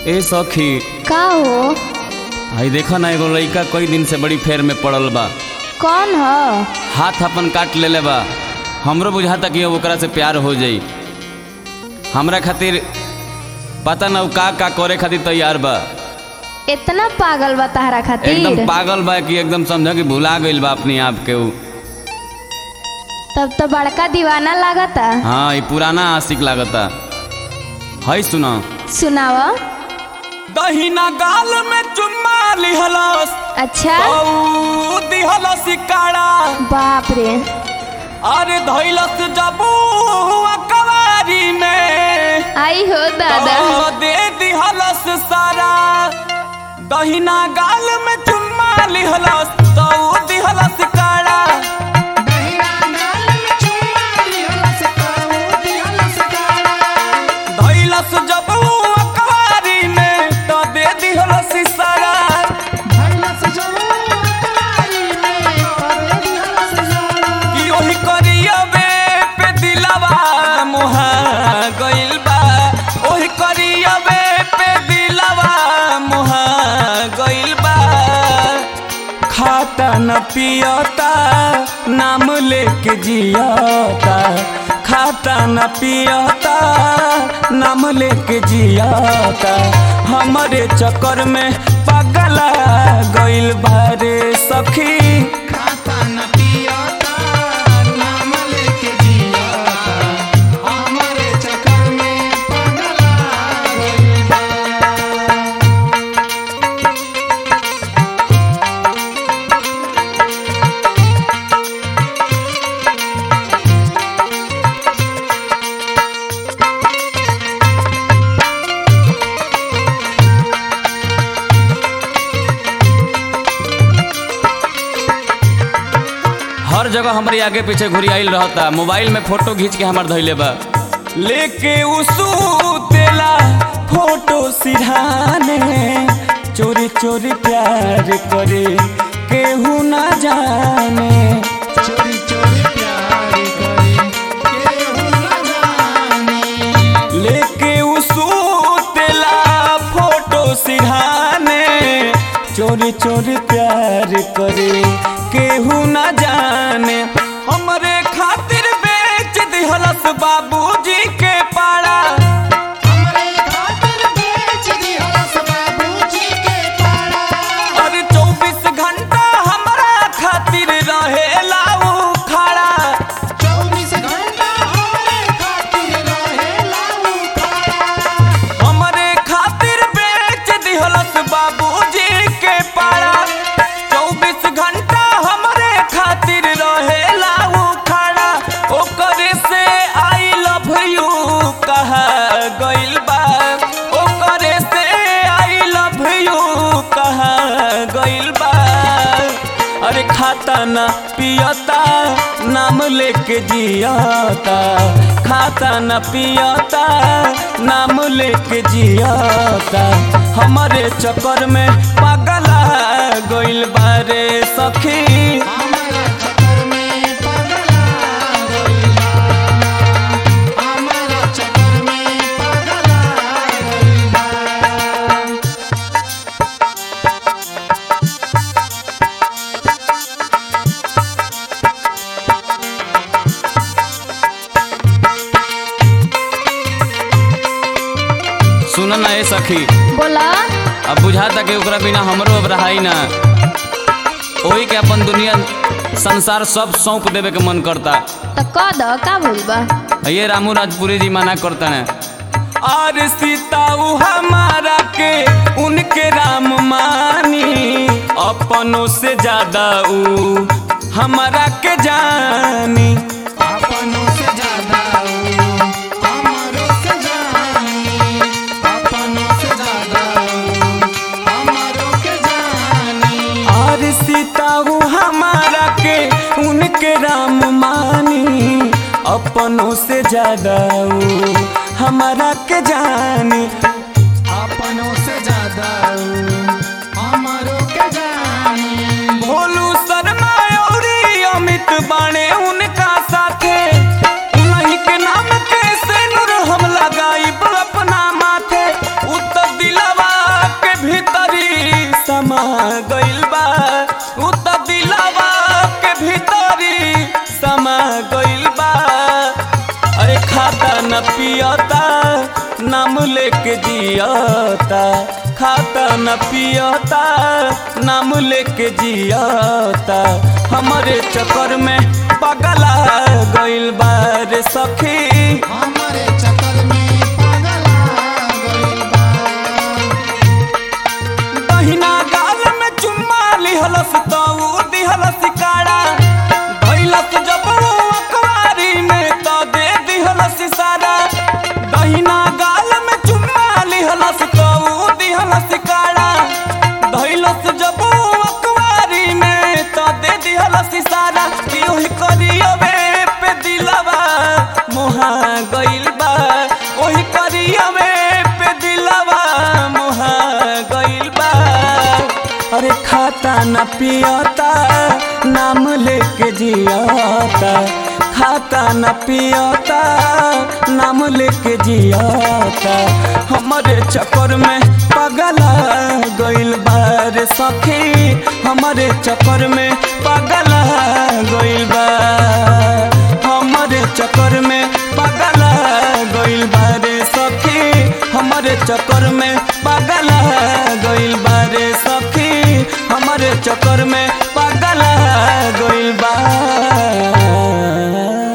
ए सखी का हो आई देखा ना एगो लड़का कई दिन से बड़ी फेर में पड़ल बा कौन ह हाथ अपन काट लेले बा हमरो बुझाता कि अब ओकरा से प्यार हो जाई हमरा खातिर पता ना उ का का करे खातिर तैयार बा इतना पागल बा तहरा खातिर एकदम पागल बा कि एकदम समझ कि भुला गइल बा अपने आप के उ तब तो बड़का दीवाना लागता हाँ ये पुराना आशिक लागता है सुना सुनाव दहिना गाल में चुम्मा लिहलस अच्छा औ दिहलस काड़ा बाप रे अरे धैलस जबू कवारी में आई हो दादा तो दे दिहलस सारा दहिना गाल में चुम्मा लिहलस तो दिहलस काड़ा धैलस जबू कवारी में तो दे दिहलस सारा कि ओही करियबे पे दिलवा मुहा गइल बा ओही करियबे पे दिलवा मुहा गइल बा खाता न पियता नाम लेके जियता खाता न पियता नाम लेके जियता हमारे चक्कर में पगला गइल बारे सखी हर जगह हमारे आगे पीछे घुरी आइल रहता मोबाइल में फोटो खींच के हमार धैले बा लेके उसू तेला फोटो सिरहाने चोरी चोरी प्यार करे केहू ना जाने लेके उसू तेला फोटो सिरहाने चोरी चोरी प्यार करे केहू ना जाने हमरे खातिर बेच दिहलस बाबूजी के पाड़ा अरे चौबीस घंटा हमरा खातिर रहेला उ खड़ा हमरे खातिर बेच दिहलस बाबूजी के पाड़ा चौबीस घंटा हमरे खातिर रहेला उ खड़ा ओकरे से आई लव यू कहा गइल बा ओकरे से आई लव यू कहा गइल बा अरे खाता ना पियता नाम लेके जियता खाता न पियता नाम लेके जियता हमारे चक्कर में पगला गइल बारे सखी सुन ना ए सखी बोला अब बुझाता कि ओकरा बिना हमरो अब रहाई ना ओही के अपन दुनिया संसार सब सौंप देवे के मन करता तो कह दो का भूल बा ये रामू राजपुरी जी मना करता है और सीता उ हमारा के उनके राम मानी अपनों से ज्यादा उ हमारा के जानी और सीता उ हमारा के उनके राम मानी अपनों से ज्यादा उ हमारा के जानी अपनों से ज्यादा हमारो के जानी भोलू शर्मा औरी अमित बाणे उनका साथे उन्हीं के नाम के से नूर हम लगाई अपना माथे उत दिलवा मुहा गइल बा उ त दिलवा के भीतरी समा गइल बा अरे खाता न पियता नाम लेके जियता खाता न पियता नाम लेके जियता हमारे चक्कर में पगला गइल बा रे सखी हमारे चक्कर में पागल गइल बा दहिना गाल में चुम्मा लिहलस तो उ दिहलस काड़ा धइलस जब उ अखबारी में तो दे दिहलस सारा दहिना गाल में चुम्मा लिहलस तो उ दिहलस काड़ा धइलस जब उ अखबारी में तो दे दिहलस सारा कि ओही करियवे पे दिलवा मोहा गइल बा ओही करियवे पे दिलवा मोहा गइल बा अरे खाता न पियता नाम लेके जियता खाता न पियता नाम लेके जियता हमारे चक्कर में पगला गइल बा रे सखी हमारे चक्कर में पगला गइल बा हमारे चक्कर में पगला गइल बा रे सखी हमारे चक्कर में पगला गइल बा रे सखी हमारे चक्कर में पगला गइल बा